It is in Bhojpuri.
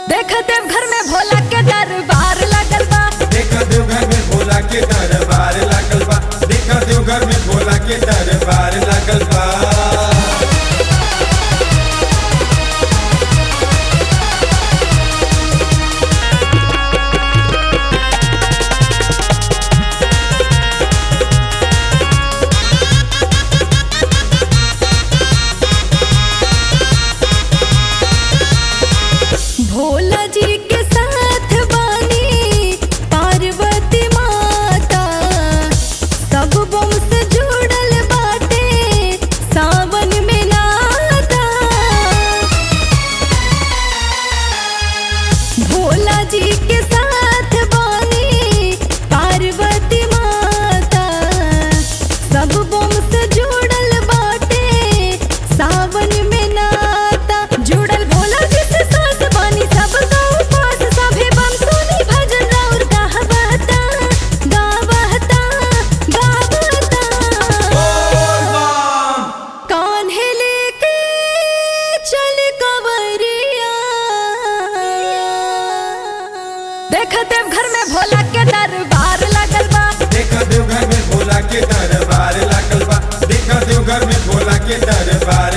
देख देव घर में भोला के दरबार लगल बा देखा देव घर में भोला के दरबार लागल बा देखा देव घर में भोला के दरबार लागल बा भोला जी के साथ बानी पार्वती माता सब बम से जुड़ल बाटे सावन में नाता भोला जी के साथ बानी पार्वती माता सब बम से जुड़ल बाटे सावन में नाता जुड़ल भोला जी से साथ बानी सब गाँव पास सभे बम सुनी भजन और गावता गावता गावता कान्हे लेके चल कवरिया देख देव घर में भोला के दरबार लगल बा देखा देव घर में भोला के दरबार लागल बा देखा देव घर में भोला के दरबार